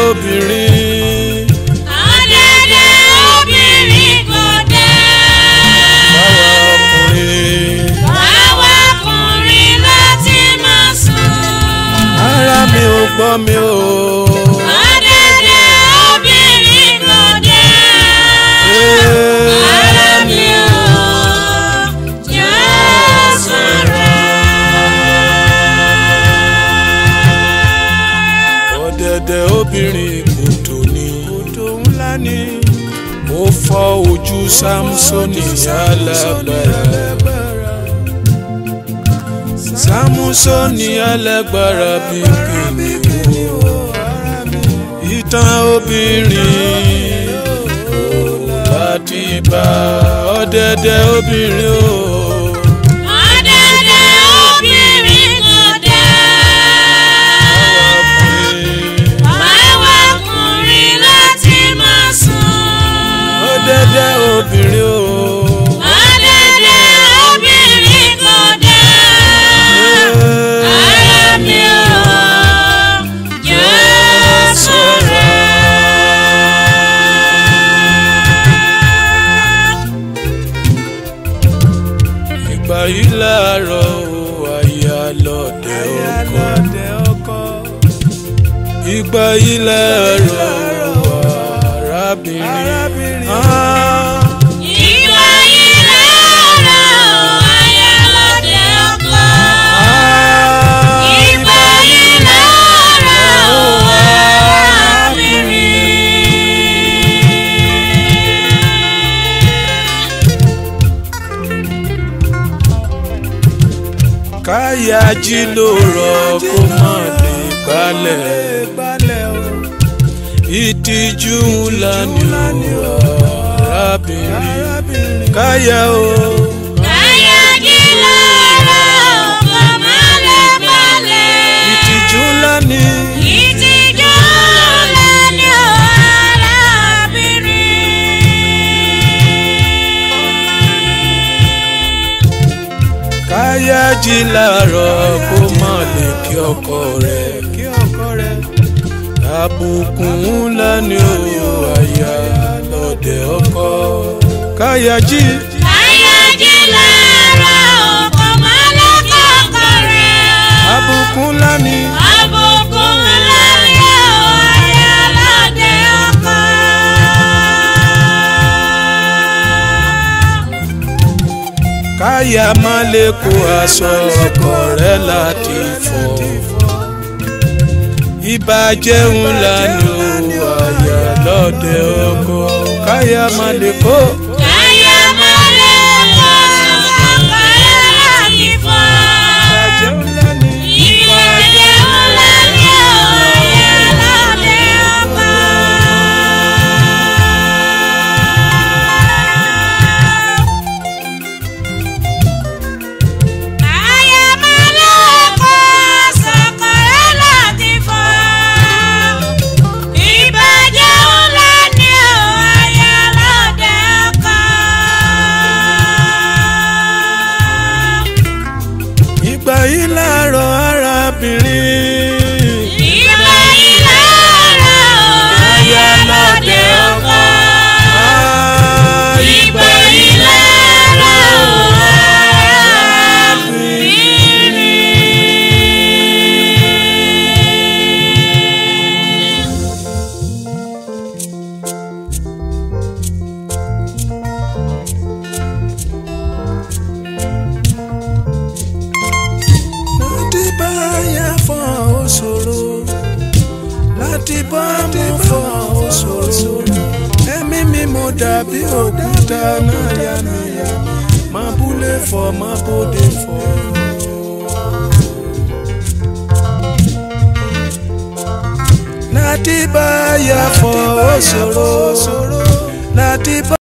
obìnrin Ọ̀dẹ̀dẹ̀ obìnrin kò dé. báwa ọkùnrin Báwa ọkùnrin láti máa sùn. ara mi ò gbọ́ mi ò. Ọ̀dẹ̀dẹ̀ obìnrin kò dé. Ara mi ò jẹ́ sọ̀rọ̀. ọ̀dẹ̀dẹ̀ obìnrin kòtò ni kòtò ńlá ni ó fọ́ ojú sámúsónì alágbára sámúsónì alágbára bí kìnìún ìtàn obìnrin ò láti bá ọ̀dẹ̀dẹ̀ obìnrin o. Ọ̀dẹ̀dẹ̀ obìnrin kò dé. Báwa ọkùnrin láti máa sùn. ọ̀dẹ̀dẹ̀ obìnrin o. Ọ̀dẹ̀dẹ̀ obìnrin kò dé. Ara mi ò jẹ́ sọ̀rọ̀. ìgbà yìí láàárọ̀ o àyà lọ́dẹ ọkọ. ìgbà yìí láàárọ̀ o arábìnrin. Ah, Ìgbà yìí lára ayé lóde ọkọ. ah, Ìgbà yìí lára arábìnrin. káyà jí ló rọ kó má lè gbálẹ̀. ìtìjú ńlá ni o arábìnrin. káyà o. Káyà jí lára ọkọ má lè balẹ̀. ìtìjú ńlá ni. Ìtìjú lẹ́ni arábìnrin. káyà jí láàárọ̀ kó má lè kí ọkọ rẹ̀. àbùkù ńlá ni ó àyà lọ́dẹ ọkọ. káyà jí. Káyà jí lára ọkọ má lè kọ́kọ́ rẹ̀. àbùkù ńlá ni. Àbùkù ńlá ni ó ayé lóde ọkọ. káyà má lè kó aṣọ ọkọ rẹ̀ láti fọ̀. ìbàjẹ́ ńlá ni ó àyà lọ́dẹ ọkọ. káyà má lè kó. Káyà má lè kọ́ ọkọ rẹ̀ láti fọ́. ìbàjẹ́ ńlá ni. Ìbàjẹ́ ńlá ni ó ayé lóde ọkọ. Káyà má lè kọ́ ọkọ rẹ̀ láti fọ́. Ìbàjẹ́ ńlá ni ó ayé lóde ọkọ. ìgbà yìí láàárọ̀ arábìnrin. Ìgbà yìí lára ayé lóde ọkọ. Ah, Ìgbà yìí lára arábìnrin. láti bá yà fọ́ òṣòro láti bá mú fọ́ òṣòro ẹ̀mí mi mo dàbí òkúta náà yánnayà má búlé fọ́ má bóde fọ́. láti bá yà fọ́ òṣòro láti bá.